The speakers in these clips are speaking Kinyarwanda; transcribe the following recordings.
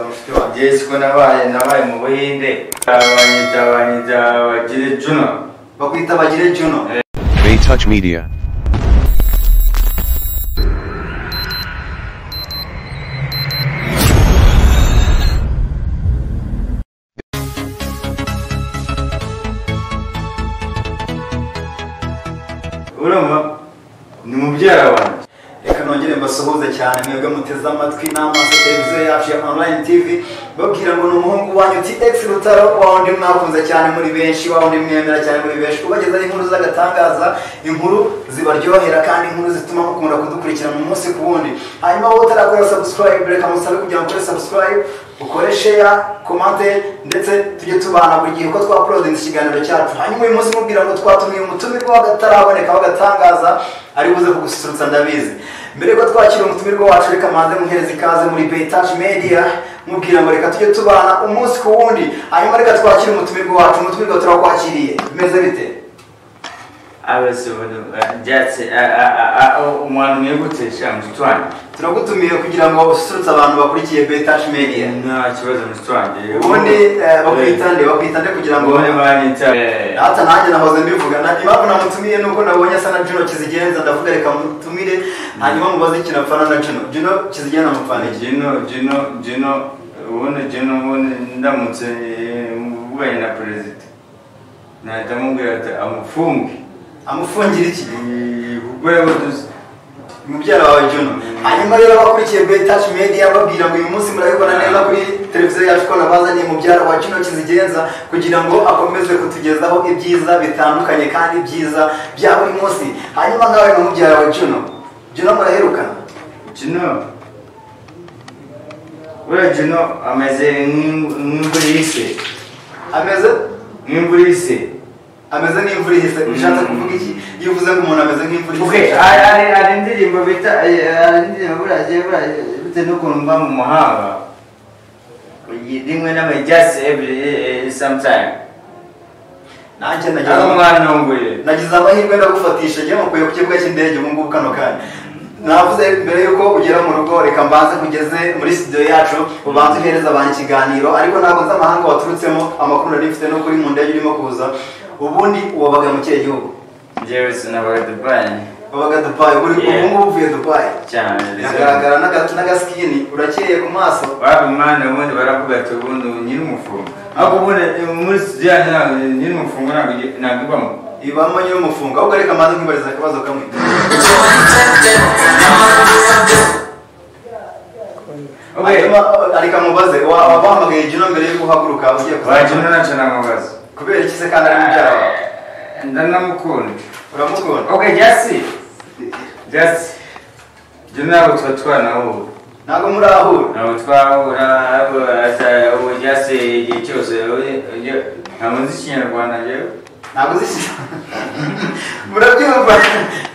mushiki wanjye yesu ko nabaye nabaye mu buhinde abanyita abanyita bagire juno bakwita bagire juno Bay Touch Media. urumva ni mubyara wanjye reka nongere mbasuhuze cyane mwebwe muteze amatwi n'amaso televiziyo yacu ya online tv babwira ngo ni umuhungu wanyu tx rutaro wa wundi mwakunze cyane muri benshi wa wundi mwemera cyane muri benshi ubagezaho inkuru z'agatangaza inkuru zibaryohera kandi inkuru zituma mukunda kudukurikirana umunsi ku wundi hanyuma wowe utarakorera subscribe reka musabe kugira ngo ukore subscribe ukore share komante ndetse tujye tubana buri gihe uko twaporodinze ikiganiro cyacu hanyuma uyu munsi mubwira ngo twatumiye umutumirwa w'akataraboneka w'agatangaza ari buze kugususurutsa ndabizi mbere yuko twakira umutumirwa wacu reka manze muhereza ikaze muri betaje media mubwira ngo reka tujye tubana umunsi ku wundi hanyuma reka twakire umutumirwa wacu umutumirwa turakwakiriye bimeze bite abese ubudu byatse umwana mwegutse sha mushiki wanjye turagutumiye kugira ngo ususurutse abantu bakurikiye betaje media nta kibazo mushiki wanjye ubundi eh, bakwita nde bakwita nde kugira ngo ubundi banyita hata nanjye nahoze mbivugana impamvu namutumiye ni uko nabonye asa na juno kizigenza ndavuga reka mutumire hanyuma mubaze ikintu apfana na juno juno kizigenza amupfana iki jino jino jino ubundi jino ubundi ndamutse mvuganye na perezida nahita mubwira ati amufunge amufungira iki Eh, kuko yabuduze mubyara wawe juno hanyuma rero abakurikiye betash media babwira ngo uyu munsi murabibona neza kuri televiziyo yacu ko nabazaniye mubyara wa juno kizigenza kugira ngo akomeze kutugezaho ibyiza bitandukanye kandi byiza bya buri munsi hanyuma nawe na mubyara wa juno juno muraherukana jino buriya jino ameze nk'imbu- nk'imvura ihise ameze nk'imvura ihise ameze nk'imvura ihise ushatse kuvuga iki iyo uvuze ngo umuntu ameze nk'imvura ihise Okay, hari hari- hari indirimbo bita eh, hari indirimbo buriya je- buriya bitewe n'ukuntu mba mu mahanga Iyi- rimwe n'amwe just every eh, eh, sometime nanjye nagize ari umwana w'umugore nagize amahirwe ndagufatisha njye mukuye ku kibuga cy'indege ubu ngubu kano kanya navuze mbere yuko ugera mu rugo reka mbanze kugeze muri studio yacu ubanze uhereza abantu ikiganiro ariko ntabwo nzi amahanga waturutsemo amakuru nari mfite no kuri mu ndege urimo kuza ubundi wabaga mu kihe gihugu njyewe sinabaga dubai wabaga dupayi ubu Yeah. ngubu uvuye dupayi cyane biragaragara n'aga- n'agasikini uracyeye ku maso waba umwana ubundi baravuga ati ubundi nyiri umufungo ariko ubundi eh, muri studio yanjye ntabwo nyiri umufungo ntabwo igi- ntabwo ibamo ibamo nyine umufungo ahubwo reka mbanze nkibariza akabazo kamwe Okay. Hanyuma, areka mubaze wa- wa- wahamagaye jino mbere yo guhaguruka ugiye wagenda kuzajya nacyo namubaza kubera iki se kandi ari mubyara wawe ndanamukunda uramukunda okay jasi jasi jya ntabwo tuba twanahura ntabwo murahura ntabwo twahura ariko asa- ubu jasi igihe cyose we- iyo- ntabwo nzi ikinyarwanda njyewe ntabwo uzi ikinyarwanda murabyumva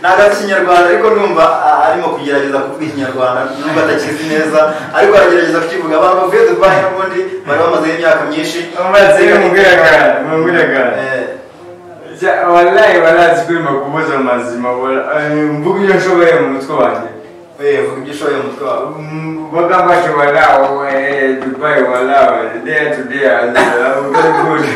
ntabwo azi ikinyarwanda ariko numva ah, arimo kugerageza kuvuga ikinyarwanda numva atakizi neza ariko aragerageza kukivuga abantu bavuye dubayi n'ubundi bari bamazeho imyaka myinshi amazi yo mu bwiragara mu bwiragara Eh, Ja- wallahi barazi kurima kubuza mazima wala- eh, mvuga ibyo nshoboye mu mutwe wanjye eh, vuga ibyo ushoboye mu mutwe wawe bagamba ati wala we dubai wala day to day azabugabura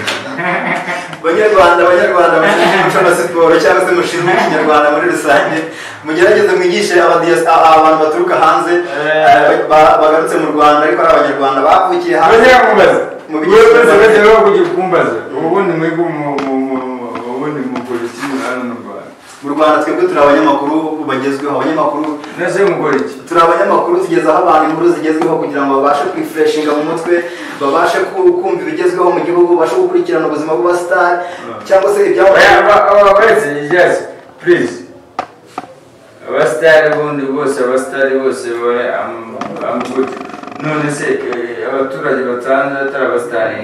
banyarwanda abanyarwanda mushinzwe umuco na siporo cyangwa se mushinzwe ikinyarwanda muri rusange mugerageze mwigishe abadiyas- a- abantu baturuka hanze eh, ba- bagarutse mu rwanda ariko ari abanyarwanda bavukiye hanze Mu bigize Rwanda. kumbaza ubundi mwebwe mu- mu- mu- ubundi mukora iki hano mu rwanda mu rwanda twebwe turi abanyamakuru bagezweho abanyamakuru nase mukora iki turi abanyamakuru tugezaho abantu inkuru zigezweho kugira ngo babashe kwifreshinga mu mutwe babashe ku- kumva ibigezweho mu gihugu babashe gukurikirana ubuzima bw'abasitari cyangwa se ibyamubayeho ababazi yes please abasitari bundi bose abasitari bose bari ambuti none se eh, abaturage batanze atari abasitari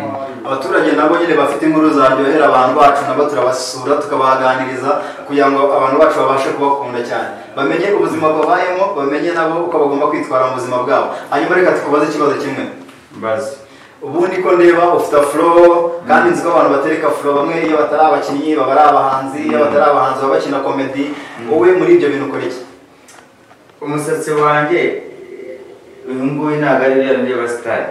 abaturage nabo nyine bafite inkuru zaryohera abantu bacu nabo turabasura tukabaganiriza kugira ngo abantu bacu babashe kubakunda cyane bamenye ubuzima babayemo bamenye nabo uko bagomba kwitwara mu buzima bwabo hanyuma reka tukubaze ikibazo kimwe mbazi ubundi ko ndeba ufite afuro kandi nzi ko abantu batereka afuro bamwe iyo batari abakinnyi baba ari abahanzi iyo batari abahanzi baba bakina komedi wowe muri ibyo bintu ukora iki umusatsi wanjye eh, uyu nguyu ntabwo ari bya bindi abasitari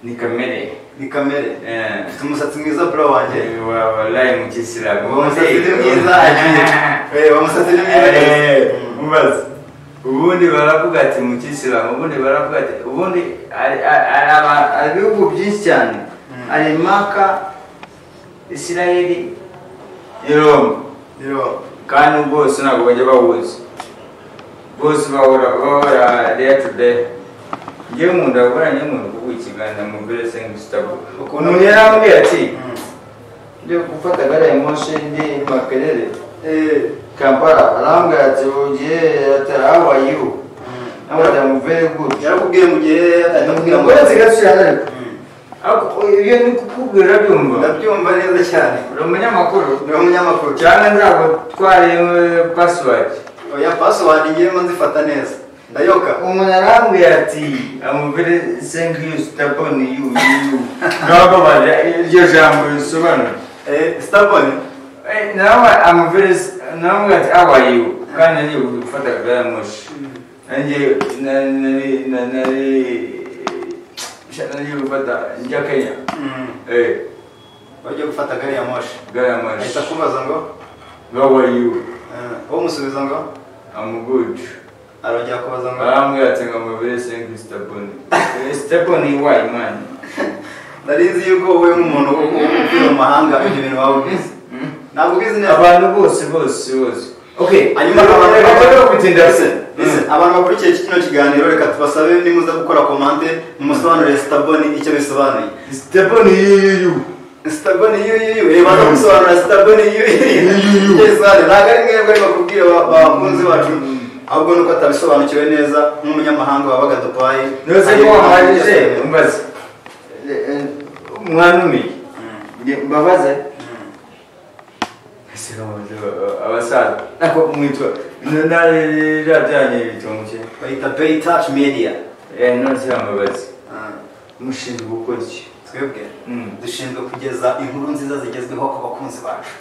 ni kamere ni kamere Eh. ufite umusatsi mwiza bro wanjye Eh, wa- wallahi mu kisilamu uwo musatsi ni mwiza Eh, uwo musatsi ni mwiza Eh, Mm. mubaze ubundi baravuga ati mu kisilamu ubundi baravuga ati ubundi hari- hari- hari aba- hari ibihugu byinshi cyane Mm. hari maka isirayeli iroma rero kandi bwose ntabwo bajya bawuzi bose bahora bahora day to day ngewe nkunda gukora nk'umuntu kuvuga ikiganza mu mbere sengi sitabo Ukuntu- umuntu yarambwiye ati Mm. ngiye gufata gare ya moshi ndi makerere Eh. kampala arambwira ati ugiye ati how are you Mm. nawe ati i'm very good yarakubwiye mu gihe atakubwira ngo ngomba zigasubirana ariko Mm. ariko ibyo ni kukubwira byumva ndabyumva neza cyane uri umunyamakuru ni umunyamakuru cyangwa ntabwo twari pasiwadi oya pasiwadi ngiyemo nzifata neza ndayoka umuntu arambwira ati amubere sengi yusi taboni yu yu yu nabababarira iryo jambo risobanura Eh, sitabone Eh, nawe amubere nawe ati awayu kandi nari gufata gari ya moshi nanjye na- nari na- nari sha- nari gufata njya kenya Eh, wajya gufata gari ya moshi gari ya moshi ahita kubaza ngo awayu eh, umusubiza ngo amugudu arongera kubaza ngo arambwira ati ngo amubere sengi sitaboni sitaboni wayi mani nari nzi yuko wowe nk'umuntu wo umupira mu mahanga ibyo bintu waba ubizi ntabwo ubizi neza abantu bose bose bose okay hanyuma abantu bakora gutinda se abantu bakurikiye iki kino kiganiro reka tubasabe nimuza gukora komande mumusobanurire sitabone icyo bisobanuye stephen yiyuyu sitabone yuyuyu reba no gusobanura sitabone yuyuyu bisobanura ntabwo ari mwebwe ariko kubwira ba- bakunzi bacu ahubwo nuko atabisobanukiwe neza nk'umunyamahanga wabaga dupayi nose ko wahagije mbaze mwanumiye Nge- mbabaze Ese mbabaze aba- abasaza nako mwitwa narajyanye ibitunguke bahita pay touch media nose ambabaze Ah, mushinzwe gukora iki twebwe Mm. dushinzwe kugeza inkuru nziza zigezweho ku bakunzi bacu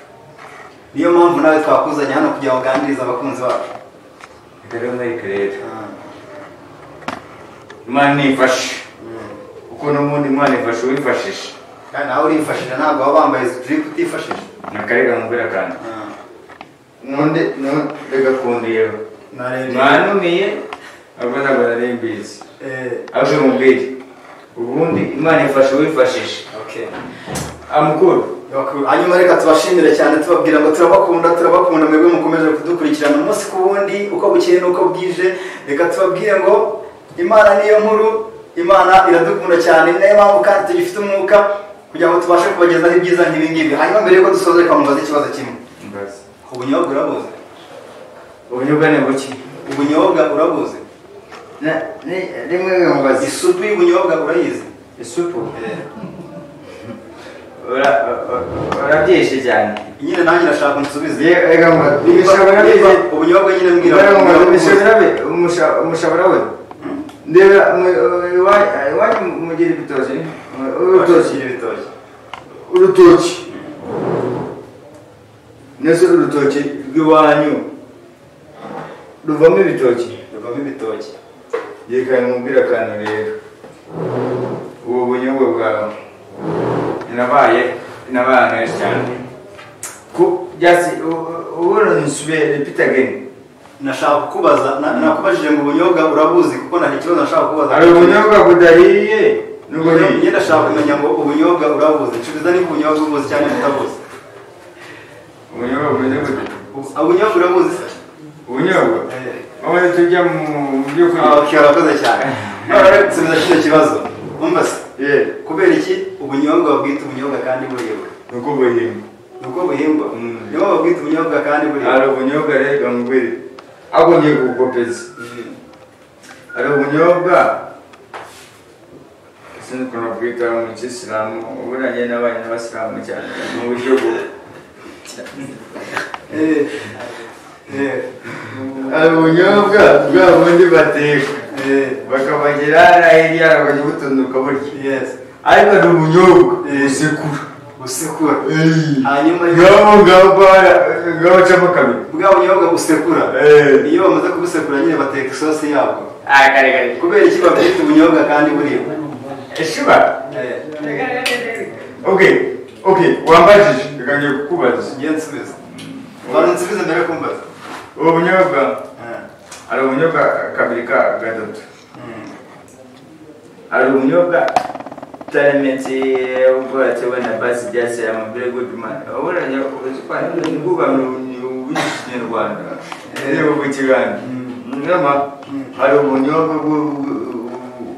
niyo mpamvu nawe twakuzanye hano kugira ngo uganirize abakunzi bacu Reka rero mwereke rero Ah, imana ifashe mm. uko n'ubundi imana ifashe uwifashisha kandi nawe urifashije ntabwo waba wambaye drip utifashije nakarega mubwira kandi Ah, nonde ndagakundiyeho narebe. mwanumiye abana bararembizi Eh, abwe mubwire ubundi imana ifasha uwifashisha okay. amukuru Bakuru. hanyuma reka tubashimire cyane tubabwira ngo turabakunda turabakunda mwebwe mukomeje kudukurikirana umunsi ku wundi uko bukeye n'uko bwije reka tubabwire ngo imana niyo nkuru imana iradukunda cyane ni nayo mpamvu kandi tugifite umwuka kugira ngo tubashe kubagezaho ibyiza nk'ibi ngibi hanyuma mbere yuko dusoza reka mubaze ikibazo kimwe mbaza ubunyobwa urabuze ubunyobwa ni buki ubunyobwa urabuze Na- ni- rimwe mubaza isupu y'ubunyobwa urayizi isupu Eh, ura- u- u- urabyishe cyane nyine nanjye ndashaka unsubize Ye- reka mubaze imishobora Niba bize- ubunyobwa nyine mbwira Mbona ngo ubunyobwa urabuze. imishobora be- umusha- umushobora we ndeba mwe- iwa- iwanyu mugira ibitoki mwe- urutoki Urashikira ibitoki urutoki ndetse urutoki rw'iwanyu ruvamo ibitoki ruvamo ibitoki yekana umubwira akantu rero ubu bunyobwa bwawe nabaye nabaye ahantu henshi cyane ku byatsi ubona nsubiye repeat again nashaka kukubaza na- nakubajije ngo ubunyobwa urabuzi kuko nta ikibazo nashaka kukubaza hari ubunyobwa budahiye n'uburiye njye ndashaka kumenya ngo ubunyobwa urabuzi nsubiza niba ubunyobwa ubuzi cyangwa utabuzi ubunyobwa bumeze gute Ubu- ubunyobwa urabuzi se ubunyobwa Eh, maze tujya mu by'ukuri ah, okay urakoze cyane none rero nsubiza kino kibazo wumva se yewe kubera iki ubunyobwa babwita ubunyobwa kandi buribwa ni uko buhingwa ni uko buhingwa Mm. nibo babwita ubunyobwa kandi buribwa hari ubunyobwa rero ngwiri ahubwo ngiye kugukopeza Mm. hari ubunyobwa sinzi ukuntu bwita mu kisilamu uburanye n'abanye n'abasilamu cyane mu buryo bwo Eh, eh, hari ubunyobwa bwa bundi bateka eh, bakabagira n'ahirya bakajya butunduka burya yes ariko ni ubunyobwa Eh. busekura usekura Hanyuma hanyuma rero- ngabo ngabo bara- ngabo bacamo kabiri bwa bunyobwa busekura Eh. iyo bamaze kubusekura nyine bateka isosi yabwo akarekare kubera iki babwita ubunyobwa kandi buribwa eshiba okay okay wambajije reka ngiye kukubaza njye nsubiza bantu nsubiza mbere yo kumbaza ubu bunyobwa Eh, hari ubunyobwa kabiri ka gatatu mm. hari ubunyobwa tarametse ubwatsi wenda basi byasera mu very good man ubona nyakubanira w'ikinyarwanda reba ku kiganda nama hari ubunyobwa bwo-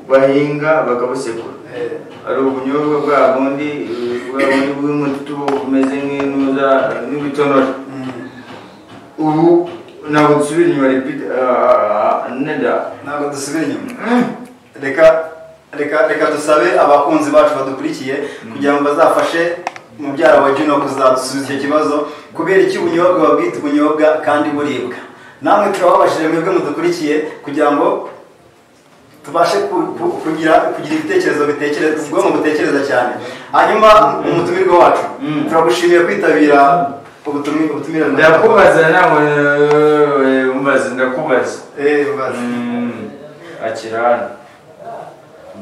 bahinga bakabusekura Eh, hari ubunyobwa bwa bundi bwa bundi bw'umutubu bumeze nk'intuza n'ibitonono mm. ubu ntabwo dusubira inyuma repeat ah, neda ntabwo dusubira inyuma reka reka reka dusabe abakunzi bacu badukurikiye kugira ngo bazafashe mubyara wa Juno kuzadusubiza icyo kibazo kubera iki ubunyobwa babwita ubunyobwa kandi buribwa namwe turababashije mwebwe mudukurikiye kugira ngo tubashe ku- ku- kugira kugira ibitekerezo bitekereza ubwonko butekereza cyane hanyuma umutumirwa wacu Mm. turagushimiye kwitabira ubutumire ubutumire ndakubaza nawe eh, umbaza ndakubaza eh mbaza Mm, akirana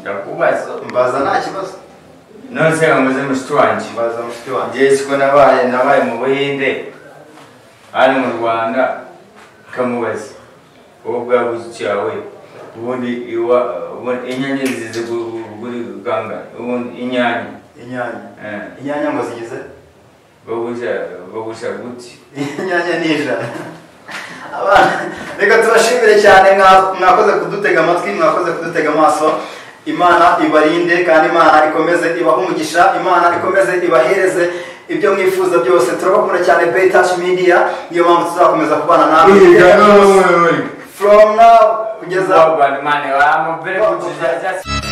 ndakubaza mbaza nta kibazo none se nkamuze mushiki wanjye mbaza mushiki wanjye njyewe siko nabaye nabaye mu buhinde hano mu rwanda kamubaza wowe bwabuze cyawe ubundi iwa ubundi inyanya zize gu- gu- gu- gangana ubundi inyanya inyanya eh, inyanya ngo zigize bagusha bagusha guti inyanya ni ijana abana reka tubashimire cyane mwa- mwakoze kudutega amatwi mwakoze kudutega amaso imana ibarinde kandi imana ikomeze ibahe umugisha imana ikomeze ibahereze ibyo mwifuza byose turabakunda cyane bayitaci media niyo mpamvu tuzakomeza kubana nawe Inyanya. from now kugeza Bwana Imana, I'm very good. Just- just-